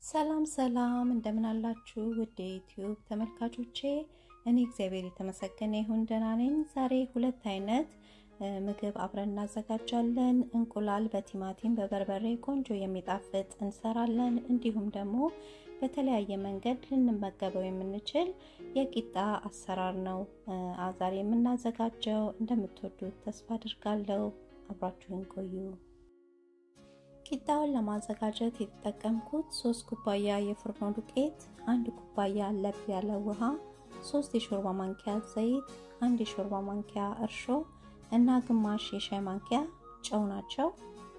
ሰላም ሰላም እንደምን አላችሁ ውድ የዩቲዩብ ተመልካቾቼ፣ እኔ እግዚአብሔር የተመሰገነ ይሁን ደህና ነኝ። ዛሬ ሁለት አይነት ምግብ አብረን እናዘጋጃለን። እንቁላል በቲማቲም በበርበሬ ቆንጆ የሚጣፍጥ እንሰራለን። እንዲሁም ደግሞ በተለያየ መንገድ ልንመገበው የምንችል የቂጣ አሰራር ነው ዛሬ የምናዘጋጀው። እንደምትወዱት ተስፋ አድርጋለሁ። አብራችሁን ቆዩ። ቂጣውን ለማዘጋጀት የተጠቀምኩት ሶስት ኩባያ የፍርኖ ዱቄት፣ አንድ ኩባያ ለብ ያለ ውሃ፣ ሶስት የሾርባ ማንኪያ ዘይት፣ አንድ የሾርባ ማንኪያ እርሾ እና ግማሽ የሻይ ማንኪያ ጨው ናቸው።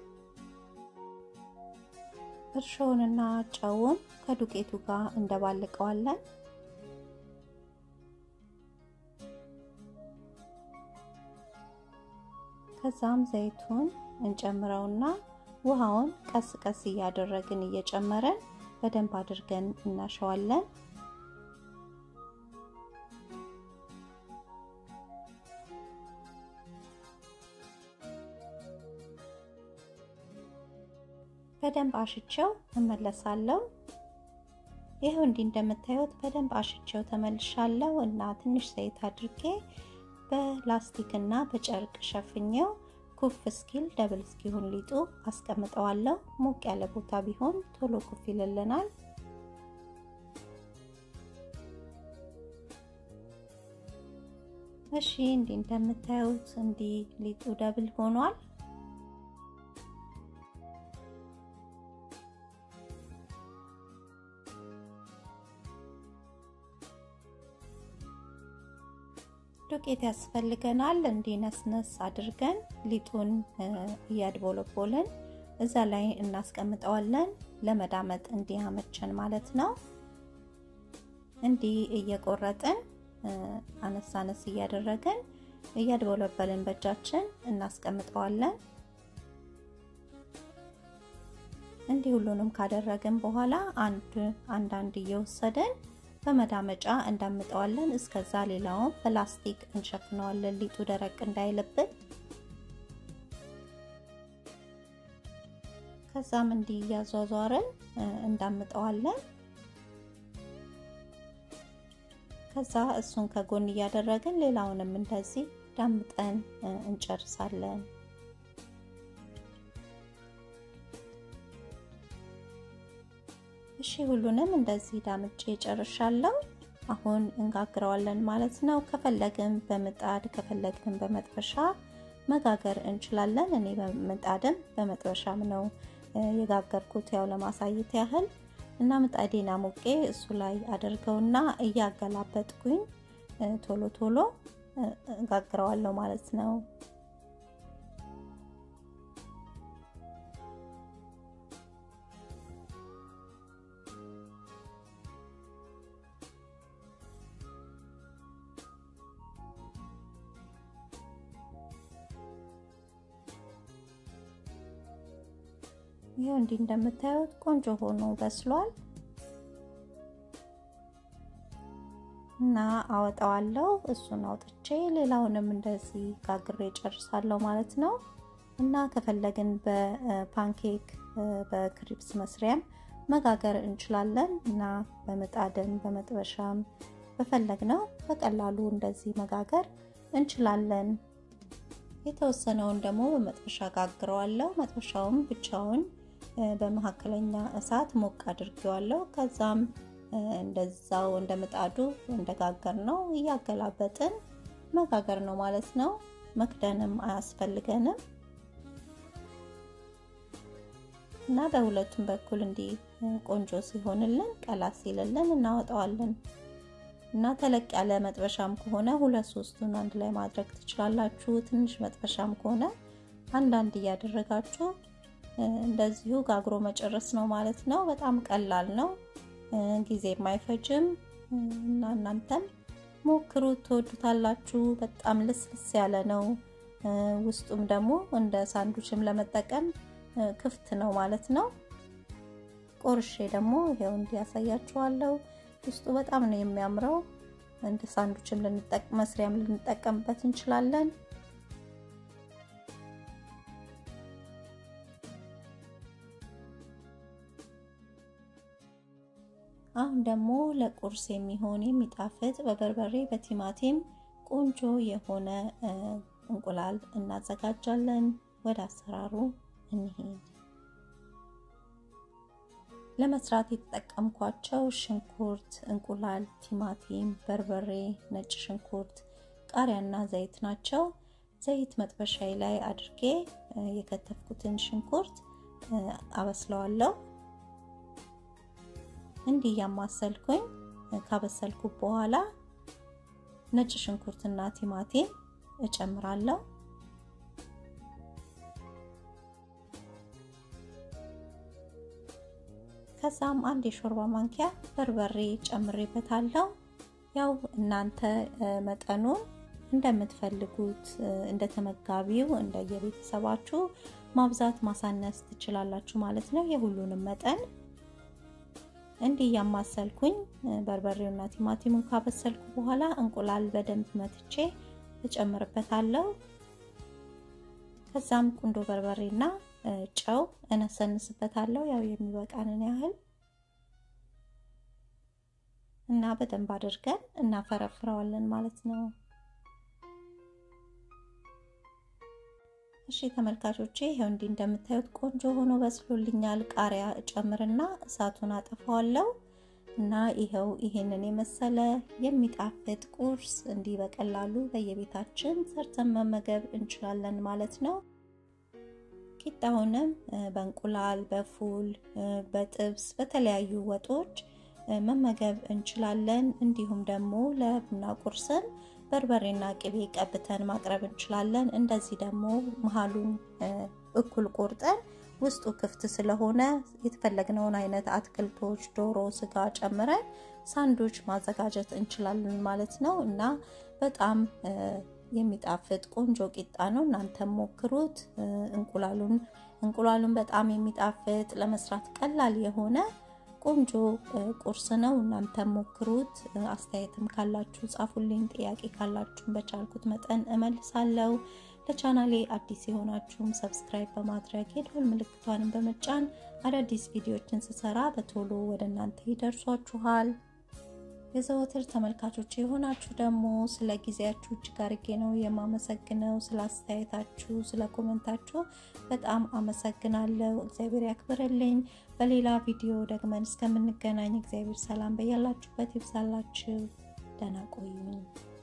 እርሾውንና ጨውን ከዱቄቱ ጋር እንደባልቀዋለን። ከዛም ዘይቱን እንጨምረውና ውሃውን ቀስ ቀስ እያደረግን እየጨመረን በደንብ አድርገን እናሸዋለን። በደንብ አሽቸው እመለሳለሁ። ይኸው እንዲህ እንደምታዩት በደንብ አሽቸው ተመልሻለሁ እና ትንሽ ዘይት አድርጌ በላስቲክ እና በጨርቅ ሸፍኘው ኩፍ እስኪል ደብል እስኪሆን ሊጡ አስቀምጠዋለሁ። ሞቅ ያለ ቦታ ቢሆን ቶሎ ኩፍ ይልልናል። እሺ እንዲህ እንደምታዩት እንዲህ ሊጡ ደብል ሆኗል። ዱቄት ያስፈልገናል። እንዲህ ነስነስ አድርገን ሊጡን እያድቦለቦልን እዛ ላይ እናስቀምጠዋለን። ለመዳመጥ እንዲያመቸን ማለት ነው። እንዲህ እየቆረጥን አነስ አነስ እያደረግን እያድቦለበልን በእጃችን እናስቀምጠዋለን። እንዲህ ሁሉንም ካደረግን በኋላ አንድ አንዳንድ እየወሰደን በመዳመጫ እንዳምጠዋለን። እስከዛ ሌላውን ፕላስቲክ እንሸፍነዋለን ሊጡ ደረቅ እንዳይልብን። ከዛም እንዲህ እያዟዟርን እንዳምጠዋለን። ከዛ እሱን ከጎን እያደረግን ሌላውንም እንደዚህ ዳምጠን እንጨርሳለን። እሺ ሁሉንም እንደዚህ ዳምጬ ጨርሻለሁ። አሁን እንጋግረዋለን ማለት ነው። ከፈለግን በምጣድ ከፈለግን በመጥበሻ መጋገር እንችላለን። እኔ በምጣድም በመጥበሻም ነው የጋገርኩት ያው ለማሳየት ያህል እና ምጣዴን አሞቄ እሱ ላይ አድርገውና እያገላበጥኩኝ ቶሎ ቶሎ ጋግረዋለሁ ማለት ነው። ይሄው እንዲህ እንደምታዩት ቆንጆ ሆኖ በስሏል እና አወጣዋለሁ። እሱን አውጥቼ ሌላውንም እንደዚህ ጋግሬ ጨርሳለሁ ማለት ነው። እና ከፈለግን በፓንኬክ በክሪፕስ መስሪያም መጋገር እንችላለን እና በምጣድም በመጥበሻም በፈለግነው በቀላሉ እንደዚህ መጋገር እንችላለን። የተወሰነውን ደግሞ በመጥበሻ ጋግረዋለሁ። መጥበሻውም ብቻውን በመካከለኛ እሳት ሞቅ አድርጌዋለሁ። ከዛም እንደዛው እንደ ምጣዱ እንደጋገር ነው እያገላበጥን መጋገር ነው ማለት ነው። መክደንም አያስፈልገንም እና በሁለቱም በኩል እንዲህ ቆንጆ ሲሆንልን ቀላ ሲልልን እናወጣዋለን። እና ተለቅ ያለ መጥበሻም ከሆነ ሁለት ሶስቱን አንድ ላይ ማድረግ ትችላላችሁ። ትንሽ መጥበሻም ከሆነ አንዳንድ እያደረጋችሁ እንደዚሁ ጋግሮ መጨረስ ነው ማለት ነው። በጣም ቀላል ነው፣ ጊዜ የማይፈጅም እና እናንተም ሞክሩት፣ ትወዱታላችሁ። በጣም ልስልስ ያለ ነው። ውስጡም ደግሞ እንደ ሳንዱችም ለመጠቀም ክፍት ነው ማለት ነው። ቆርሼ ደግሞ ይሄው እንዲያሳያችኋለሁ። ውስጡ በጣም ነው የሚያምረው። እንደ ሳንዱችም መስሪያም ልንጠቀምበት እንችላለን። አሁን ደግሞ ለቁርስ የሚሆን የሚጣፍጥ በበርበሬ በቲማቲም ቆንጆ የሆነ እንቁላል እናዘጋጃለን። ወደ አሰራሩ እንሄድ። ለመስራት የተጠቀምኳቸው ሽንኩርት፣ እንቁላል፣ ቲማቲም፣ በርበሬ፣ ነጭ ሽንኩርት፣ ቃሪያና ዘይት ናቸው። ዘይት መጥበሻዬ ላይ አድርጌ የከተፍኩትን ሽንኩርት አበስለዋለሁ። እንዲህ ያማሰልኩኝ ካበሰልኩ በኋላ ነጭ ሽንኩርትና ቲማቲም እጨምራለሁ። ከዛም አንድ የሾርባ ማንኪያ በርበሬ ጨምሬበታለሁ። ያው እናንተ መጠኑን እንደምትፈልጉት እንደ ተመጋቢው እንደየቤተሰባችሁ ማብዛት ማሳነስ ትችላላችሁ ማለት ነው። የሁሉንም መጠን እንዲህ እያማሰልኩኝ በርበሬውና ቲማቲሙን ካበሰልኩ በኋላ እንቁላል በደንብ መትቼ እጨምርበታለሁ። ከዛም ቁንዶ በርበሬና ጨው እነሰንስበታለሁ ያው የሚበቃንን ያህል እና በደንብ አድርገን እናፈረፍረዋለን ማለት ነው። እሺ ተመልካቾቼ ይሄው እንዲህ እንደምታዩት ቆንጆ ሆኖ በስሎልኛል። ቃሪያ እጨምርና እሳቱን አጠፋዋለሁ እና ይኸው ይሄንን የመሰለ የሚጣፍጥ ቁርስ እንዲህ በቀላሉ በየቤታችን ሰርተን መመገብ እንችላለን ማለት ነው። ቂጣውንም በእንቁላል፣ በፉል፣ በጥብስ፣ በተለያዩ ወጦች መመገብ እንችላለን። እንዲሁም ደግሞ ለቡና ቁርስም በርበሬና ቅቤ ቀብተን ማቅረብ እንችላለን። እንደዚህ ደግሞ መሀሉን እኩል ቆርጠን ውስጡ ክፍት ስለሆነ የተፈለግነውን አይነት አትክልቶች፣ ዶሮ፣ ስጋ ጨምረን ሳንዶች ማዘጋጀት እንችላለን ማለት ነው እና በጣም የሚጣፍጥ ቆንጆ ቂጣ ነው። እናንተም ሞክሩት። እንቁላሉን እንቁላሉን በጣም የሚጣፍጥ ለመስራት ቀላል የሆነ ቆንጆ ቁርስ ነው። እናንተም ሞክሩት። አስተያየትም ካላችሁ ጻፉልኝ። ጥያቄ ካላችሁም በቻልኩት መጠን እመልሳለሁ። ለቻናሌ አዲስ የሆናችሁም ሰብስክራይብ በማድረግ የደወል ምልክቷንም በመጫን አዳዲስ ቪዲዮዎችን ስሰራ በቶሎ ወደ እናንተ ይደርሷችኋል። የዘወትር ተመልካቾች የሆናችሁ ደግሞ ስለ ጊዜያችሁ እጅግ አርጌ ነው የማመሰግነው። ስለ አስተያየታችሁ፣ ስለ ኮመንታችሁ በጣም አመሰግናለሁ። እግዚአብሔር ያክብርልኝ። በሌላ ቪዲዮ ደግመን እስከምንገናኝ እግዚአብሔር ሰላም በያላችሁበት ይብዛላችሁ። ደህና ቆዩኝ።